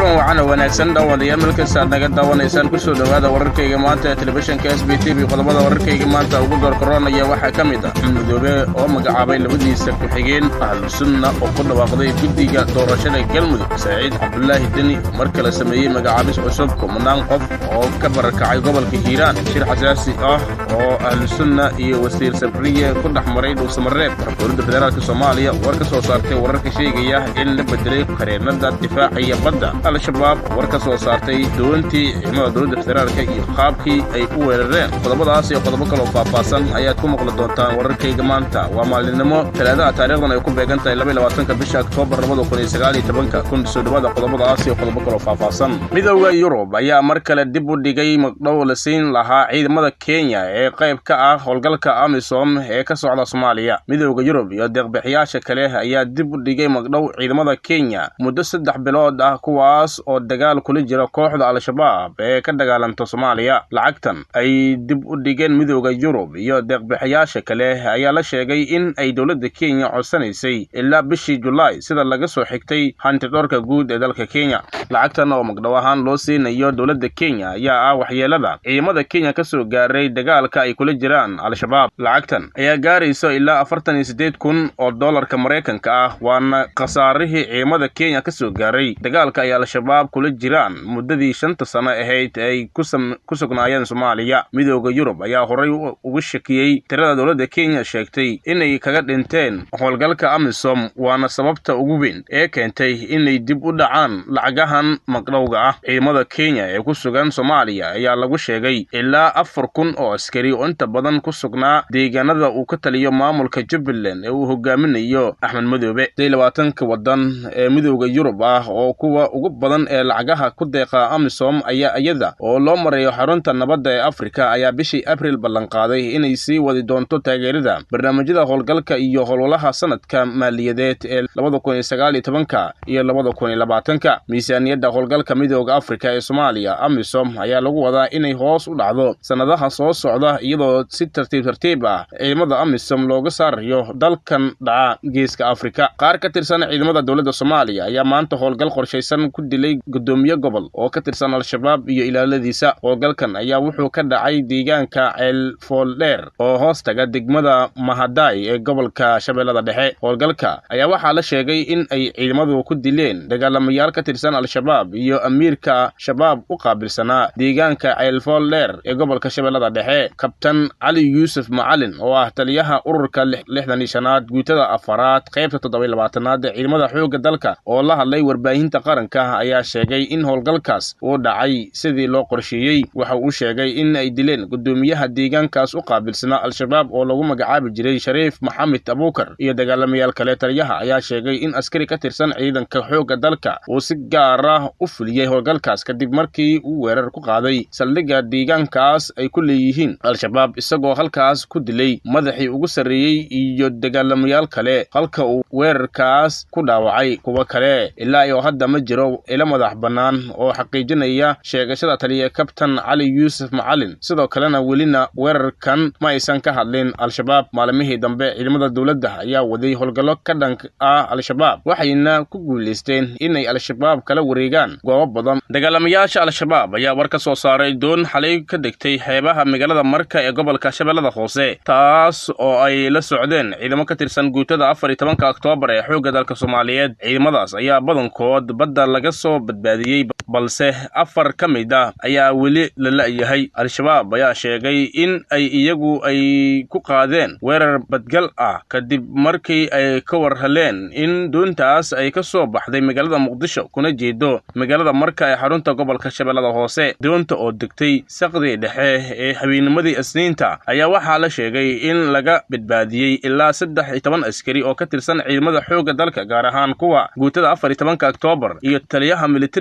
kulan wacan oo wanaagsan dhaawadayaal melkasta aad naga daawanaysaan kusoo dhowaada wararkayga maanta ee telefishinka s b t v qodobada wararkayga maanta ugu doorkaroonaya waxaa ka mid ah midoobe oo magacaabay labadiisa ku-xigeen ahlusunna oo ku dhawaaqday guddiga doorashada galmudug saciid cabdulaahi deni mar kale sameeyey magacaabis cusub kumanaan qof oo ka barakacay gobolka hiiraan shir xasaasi ah oo ahlusunna iyo wasiir sabriye ku dhex maray dhuusamareeb dowladda federaalk soomaaliya war ka soo saartay wararka sheegaya in la bedelay qareennada difaaciya badda al-shabaab war ka soo saartay doontii ciidamada dowladda federaalka iyo qaabkii ay u weerareen qodobadaas iyo qodobo kaloo faahfaahsan ayaad ku maqli doontaan wararkayga maanta waa maalinimo talaadaha taarikhdan ay ku beegan tahay labaatanka bisha oktoobar labada kun iyo sagaaliyo tobanka kun soo dhowaada qodobadaas iyo qodobo kaloo faahfaahsan midowda yurub ayaa mar kale dib u dhigay magdhow la siin lahaa ciidamada kenya ee qayb ka ah howlgalka amisom ee ka socda soomaaliya midowda yurub iyo deeqbixiyaasha kale ayaa dib u dhigay magdhow ciidamada kenya muddo saddex bilood ah kuwaas oo dagaal kula jira kooxda al-shabaab ee ka dagaalanta soomaaliya lacagtan ay dib u dhigeen midowda yurub iyo deeqbixiyaasha kale ayaa la sheegay in ay dowladda kenya codsanaysay ilaa bishii julaay sida laga soo xigtay hantidhoorka guud ee dalka kenya lacagtan oo magdhow ahaan loo siinayo dowladda kenya ayaa ah waxyeelada ciidamada kenya ka soo gaaray dagaalka ay kula jiraan al-shabaab lacagtan ayaa gaarayso ilaa afartan iyo siddeed kun oo dollarka maraykanka ah waana khasaarihii ciidamada kenya ka soo gaaray dagaalka ay al-shabaab kula jiraan muddadii shanta sano ahayd ay ku sugnaayeen soomaaliya midooda yurub ayaa horay uga shakiyey tirada dowladda kenya sheegtay inay kaga dhinteen howlgalka amisom waana sababta ugu weyn ee keentay inay dib u dhacaan lacagahan magdhowga ah ciidamada kenya ee ku sugan soomaaliya ayaa lagu sheegay ilaa afar kun oo askari oo inta badan ku sugnaa deegaanada uu ka taliyo maamulka jubbaland ee uu hogaaminayo axmed madoobe labaatanka wadan ee midooda yurub ah oo kuwa ugu badan ee lacagaha ku deeqa amisom ayaa iyada oo loo marayo xarunta nabadda ee afrika ayaa bishii abril ballanqaaday inay sii wadi doonto taageerada barnaamijyada howlgalka iyo howlwalaha sanadka maaliyadeed ee labada kun iyo sagaal iyo tobanka iyo labada kun iyo labaatanka miisaaniyadda howlgalka midooda afrika ee soomaaliya amisom ayaa lagu wadaa inay hoos u dhacdo sannadaha soo socda iyadoo si tartiib tartiib ah ciidamada amisom looga saarayo dalkan dhaca geeska afrika qaar ka tirsan ciidamada dowladda soomaaliya ayaa maanta howlgal qorshaysan ku dilay guddoomiye gobol oo ka tirsan al-shabaab iyo ilaaladiisa howlgalkan ayaa wuxuu ka dhacay deegaanka ceelfooldheer oo hoos taga degmada mahadaay ee gobolka shabeellada dhexe howlgalka ayaa waxaa la sheegay in ay ciidamadu ku dileen dagaalamayaal ka tirsan al-shabaab iyo amiirka shabaab u qaabilsanaa deegaanka ceelfooldheer ee gobolka shabeellada dhexe kabtan cali yuusuf macalin oo ah taliyaha ururka lixdan iyo shanaad guutada afaraad qaybta toddoba labaatanaad ee ciidamada xoogga dalka oo la hadlay warbaahinta qaranka ayaa sheegay in howlgalkaas uu dhacay sidii loo qorsheeyey waxa uu sheegay in ay dileen guddoomiyaha deegaankaas u qaabilsanaa al-shabaab oo lagu magacaabi jiray shariif maxamed abuukar iyo dagaalamayaal kale taliyaha ayaa sheegay in askari ka tirsan ciidanka xoogga dalka uu si gaar ah u fuliyey howlgalkaas kadib markii uu weerar ku qaaday saldhigga deegaankaas ay ku leeyihiin al-shabaab isagoo halkaas ku dilay madaxii ugu sarreeyey iyo dagaalamayaal kale halka uu weerarkaas ku dhaawacay kuwo kale ilaa iyo hadda ma jiro ilo madax bannaan oo xaqiijinaya sheegashada taliya kabtan cali yuusuf macalin sidoo kalena welina weerarkan ma aysan ka hadlin al-shabaab maalimihii dambe ciidamada dowladda ayaa waday howlgallo ka dhank ah al-shabaab waxayna ku guulaysteen inay al-shabaab kala wareegaan goobo badan dagaalamayaasha al-shabaab ayaa war ka soo saaray doon xalay ka degtay xeebaha magaalada marka ee gobolka shabeellada hoose taas oo ay la socdeen ciidamo ka tirsan guutada afar iyo tobanka oktoobar ee xoogga dalka soomaaliyeed ciidamadaas ayaa badankood badda laga soo badbaadiyey balse afar ka mid ah ayaa weli la la'yahay al-shabaab ayaa sheegay in ay iyagu ay ku qaadeen weerar badgal ah kadib markii ay ka war heleen in doontaas ay ka soo baxday magaalada muqdisho kuna jeedo magaalada marka ee xarunta gobolka shabeellada hoose doonta oo degtay saqdii dhexe ee habeenimadii isniinta ayaa waxaa la sheegay in laga badbaadiyey ilaa saddex iyo toban askari oo ka tirsan ciidamada xoogga dalka gaar ahaan kuwa guutada afar iyo tobanka oktoobar iyo taliyaha militariga soomaaliya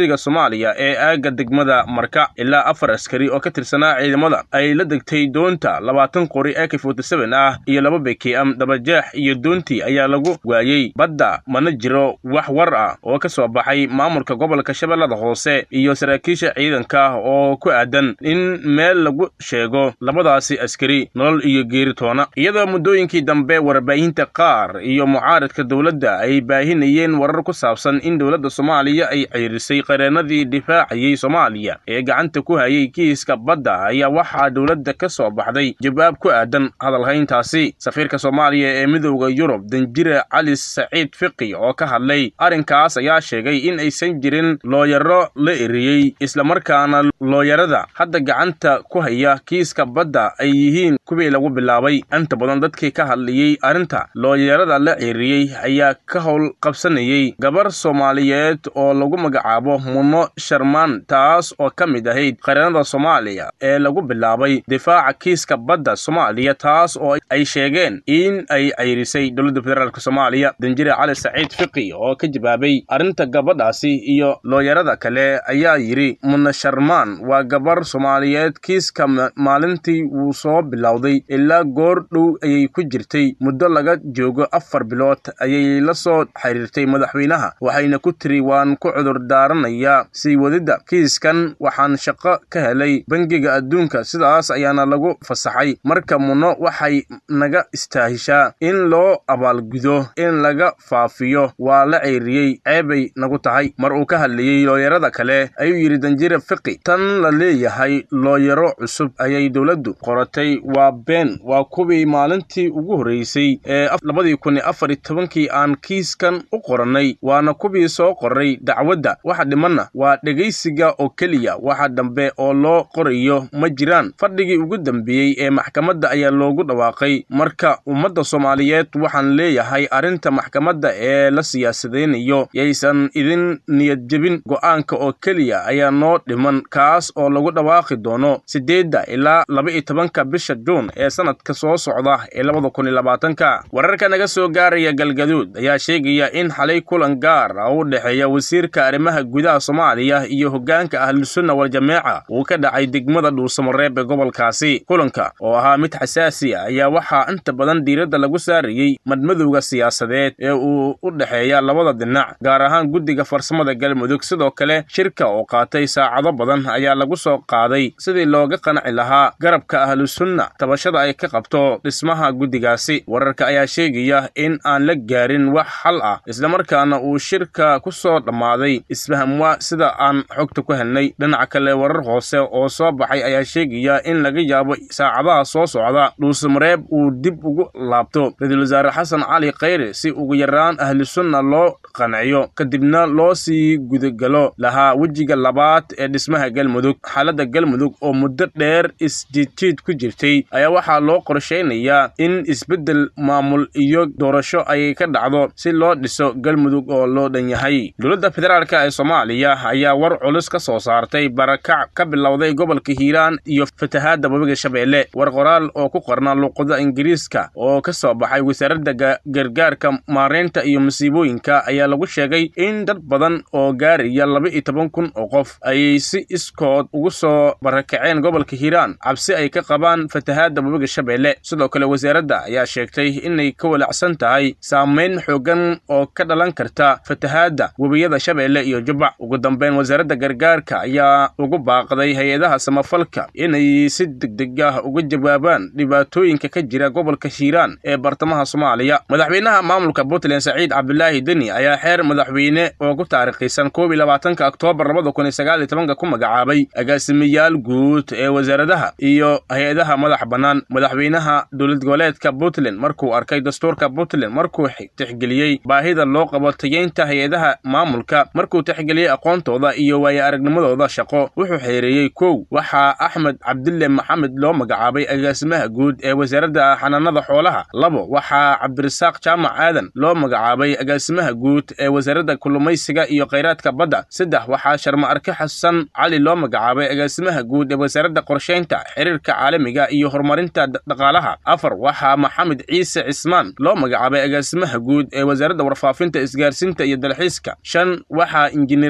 soomaaliya ee aagga degmada marka ilaa afar askari oo ka tirsanaa ciidamada ay la degtay doonta labaatan qori ak ah iyo laba bkm dabajeex iyo doontii ayaa lagu waayey badda mana jiro wax war ah oo ka soo baxay maamulka gobolka shabeellada hoose iyo saraakiisha ciidanka oo ku aadan in meel lagu sheego labadaasi askari nolol iyo geeritoona iyadoo muddooyinkii dambe warbaahinta qaar iyo mucaaradka dowladda ay baahinayeen warar ku saabsan in dowladda soomaaliya ay ceyrisay qareennadii difaacayey soomaaliya ee gacanta ku hayay kiiska badda ayaa waxaa dowladda ka soo baxday jawaab ku aadan hadalhayntaasi safiirka soomaaliya ee midowda yurub danjire cali saciid fiqi oo ka hadlay arrinkaas ayaa sheegay in aysan jirin looyaro la eriyey islamarkaana looyarada hadda gacanta ku haya kiiska badda ay yihiin kuwii lagu bilaabay inta badan dadkii ka hadlayey arrinta looyarada la ceeriyey ayaa ka howl qabsanayey gabar soomaaliyeed oo lagu magacaabo muno sharmaan taas oo ka mid ahayd qareennada soomaaliya ee lagu bilaabay difaaca kiiska badda soomaaliya taas oo ay sheegeen in ay ceyrisay dowladda federaalk soomaaliya danjire cali saciid fiqi oo ka jawaabay arrinta gabadhaasi iyo looyarada kale ayaa yidhi muna sharmaan waa gabar soomaaliyeed kiiska maalintii wuu soo bilowday ilaa goor dhow ayay ku jirtay muddo laga joogo afar bilood ayay la soo xiriirtay madaxweynaha waxayna ku tiri waan ku cudur daaranayaa sii wadidda kiiskan waxaan shaqo ka helay bangiga adduunka sidaas ayaana lagu fasaxay marka muno waxay naga istaahishaa in loo abaalgudo in laga faafiyo waa la ceyriyey ceebay nagu tahay mar uu ka hadlayey looyarada kale ayuu yidhi danjire fiqi tan la leeyahay looyaro cusub ayay dowladdu qoratay waa been waa kuwii maalintii ugu horreysay ee labadii kun iyo afar iyo tobankii aan kiiskan u qorannay waana kuwii soo qoray dacwadda waxa dhimanna waa dhegaysiga oo keliya waxa dambe oo loo qorayo ma jiraan fadhigii ugu dambeeyey ee maxkamadda ayaa loogu dhawaaqay marka ummadda soomaaliyeed waxaan leeyahay arrinta maxkamadda ee la siyaasadeynayo yaysan idin niyadjebin go'aanka oo keliya ayaa noo dhiman kaas oo lagu dhawaaqi doono siddeedda ilaa laba iyo tobanka bisha juun ee sanadka soo socda ee labada kun iyo labaatanka wararka naga soo gaaraya galgaduud ayaa sheegaya in xalay kulan gaar ah u dhexeeya wasiirka arrimaha gudaha soomaaliya iyo hoggaanka ahlusunna waljameeca uu ka dhacay degmada dhuusamareeb ee gobolkaasi kulanka oo ahaa mid xasaasi ah ayaa waxaa inta badan diiradda lagu saarayey madmadowga siyaasadeed ee uu u dhexeeya labada dhinac gaar ahaan guddiga farsamada galmudug sidoo kale shirka oo qaatay saacado badan ayaa lagu soo qaaday sidii looga qanci lahaa garabka ahlusunna tabashada ay ka qabto dhismaha guddigaasi wararka ayaa sheegaya in aan la gaarin wax xal ah islamarkaana uu shirka ku soo dhammaaday isfahamwa sida aan xogta ku helnay dhinaca kale warar hoose oo soo baxay ayaa sheegaya in laga yaabo saacadaha soo socda dhuusamareeb uu dib ugu laabto ra-iisul wasaare xasan cali khayre si ugu yaraan ahlusunna loo qanciyo kadibna loo sii gudagalo lahaa wejiga labaad ee dhismaha galmudug xaaladda galmudug oo muddo dheer isjiidjiid ku jirtay ayaa waxaa loo qorshaynayaa in isbeddel maamul iyo doorasho ay ka dhacdo si loo dhiso galmudug oo loo dhan yahay dowladda federaalk ee soomaaliya ayaa war culus ka soo saartay barakac ka bilowday gobolka hiiraan iyo fatahaadda webiga shabeelle war qoraal oo ku qorna luuqada ingiriiska oo ka soo baxay wasaaradda gargaarka maareynta iyo masiibooyinka ayaa lagu sheegay in dad badan oo gaaraya laba iyo toban kun oo qof ayay si iskood ugu soo barakaceen gobolka hiiraan cabsi ay ka qabaan fatahaadda webiga shabeelle sidoo kale wasaaradda ayaa sheegtay inay ka walacsan tahay saamayn xoogan oo ka dhalan karta fatahaadda webiyada shabeelle iyo jubbac ugu dambeyn wasaaradda gargaarka ayaa ugu baaqday hay-adaha samafalka inay si degdeg ah uga jawaabaan dhibaatooyinka ka jira gobolka hiiraan ee bartamaha soomaaliya madaxweynaha maamulka puntland saciid cabdulaahi deni ayaa xeer madaxweyne oo ku taariikhisan koob iyo labaatanka oktoobar labada kun iyo sagaal iyo tobanka ku magacaabay agaasimayaal guud ee wasaaradaha iyo hay-adaha madax bannaan madaxweynaha dowlad goboleedka puntland markuu arkay dastuurka puntland markuu tixgeliyey baahida loo qabo tayeynta hay-adaha maamulka markuu tixgeliyey aqoontooda iyo waaye aragnimadooda shaqo wuxuu xeereeyey kow waxaa axmed cabdille maxamed loo magacaabay agaasimaha guud ee wasaaradda xanaanada xoolaha labo waxaa cabdirasaaq jaamac aadan loo magacaabay agaasimaha guud ee wasaaradda kulumaysiga iyo khayraadka badda saddex waxaa sharma arke xasan cali loo magacaabay agaasimaha guud ee wasaaradda qorshaynta xiriirka caalamiga iyo horumarinta dhaqaalaha afar waxaa maxamed ciise cismaan loo magacaabay agaasimaha guud ee wasaaradda warfaafinta isgaarsiinta iyo dalxiiska shan waxaa injineer cabdilqa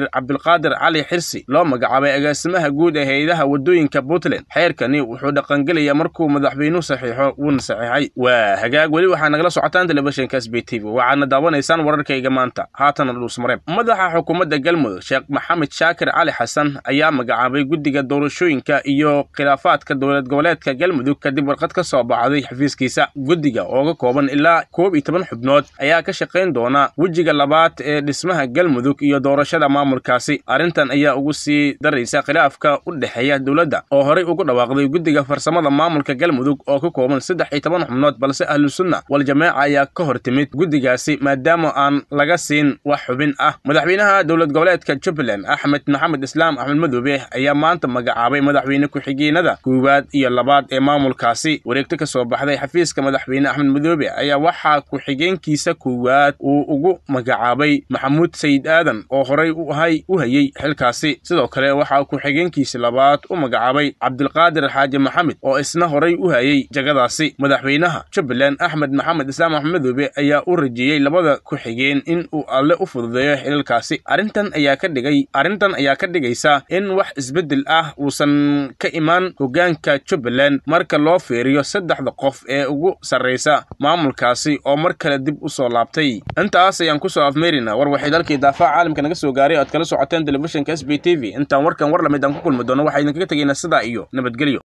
cabdulqaadir cali xirsi loo magacaabay agaasimaha guud ee hay-adaha waddooyinka puntland xeerkani wuxuu dhaqangelayaa markuu madaxweynuhu saxiixo wuuna saxiixay waa hagaag weli waxaa nagala socotaan telefishinka s b t v waxaadna daawanaysaan wararkayga maanta haatana dhuusmareeb madaxa xukuumadda galmudug sheekh maxamed shaakir cali xasan ayaa magacaabay guddiga doorashooyinka iyo khilaafaadka dowlad goboleedka galmudug kadib warqad ka soo baxday xafiiskiisa guddiga oo ka kooban ilaa koob iyo toban xubnood ayaa ka shaqayn doona wejiga labaad ee dhismaha galmudug iyo doorashada maamulkaasi arrintan ayaa ugu sii daraysa khilaafka u dhexeeya dowladda oo horey ugu dhawaaqday guddiga farsamada maamulka galmudug oo ka kooban saddex iyo toban xubnood balse ahlusunna waljamaaca ayaa ka hor timid guddigaasi maadaama aan laga siin wax xubin ah madaxweynaha dowlad goboleedka jubbaland axmed maxamed islaam axmed madoobe ayaa maanta magacaabay madaxweyne ku-xigeenada koowaad iyo labaad ee maamulkaasi wareegto ka soo baxday xafiiska madaxweyne axmed madoobe ayaa waxaa ku-xigeenkiisa koowaad uu ugu magacaabay maxamuud sayid aadan oo horey uhay u hayey xilkaasi sidoo kale waxaa ku-xigeenkiisa labaad u magacaabay cabdilqaadir xaaji maxamed oo isna horey u hayey jagadaasi madaxweynaha jubbaland axmed maxamed islaam axmed madoobe ayaa u rajeeyey labada ku-xigeen in uu alle u fududeeyo xilalkaasi arrintan ayaa ka dhigay arrintan ayaa ka dhigaysa in wax isbeddel ah uusan ka imaan hoggaanka jubbaland marka loo fiiriyo saddexda qof ee ugu sarraysa maamulkaasi oo mar kale dib u soo laabtay intaas ayaan kusoo afmeerina war waxay dalkii daafaca caalamka naga soo gaaray oad kala socoteen telefishinka s b t v intaan warkan war lamid aan ku kulmi doono waxaa idinkaga tegaynaa sidaa iyo nabadgelyo